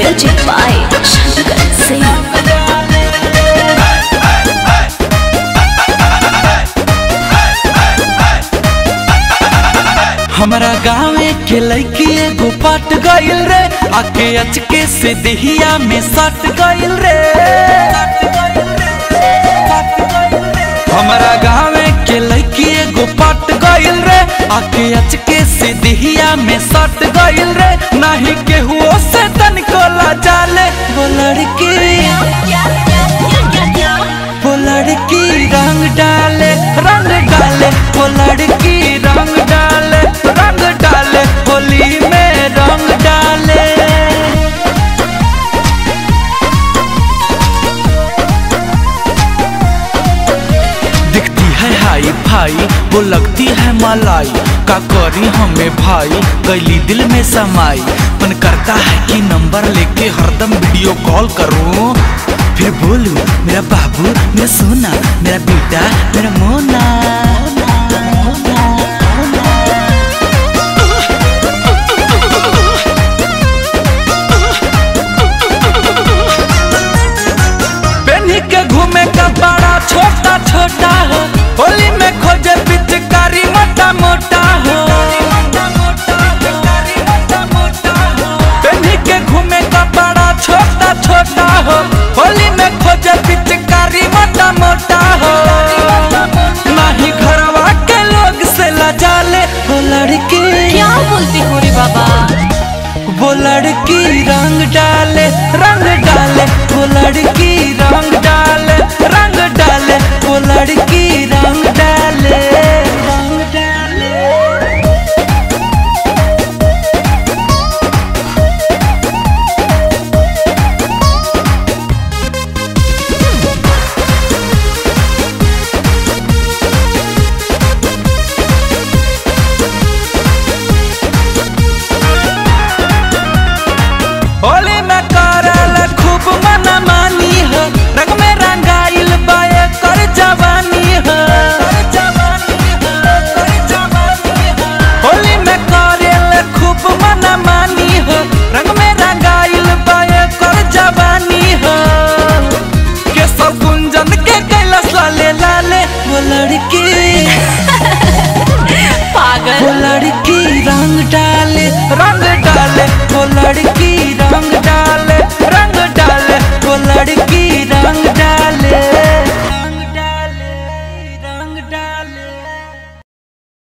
Music by Shankar Singh. हमारा गाँवे के लड़की एगो पाट गइल रे आके अचके से देहिया में सट गइल रे हमारा गाँवे के लड़की एगो पाट गइल रे आके अचके से देहिया में सट गइल रे नाही केहू से तनिको ला जाले वो लड़की वो लड़की रंग डाले रंग डाले वो लड़की रंग डाले रंग डाले होली में रंग डाले दिखती है हाई फाई वो लगती है मलाई का करी हमें भाई कैली दिल में समाई मन करता है कि नंबर लेके हरदम वीडियो कॉल करूं फिर बोलूं मेरा बाबू मेरा सोना मेरा बेटा मेरा मोना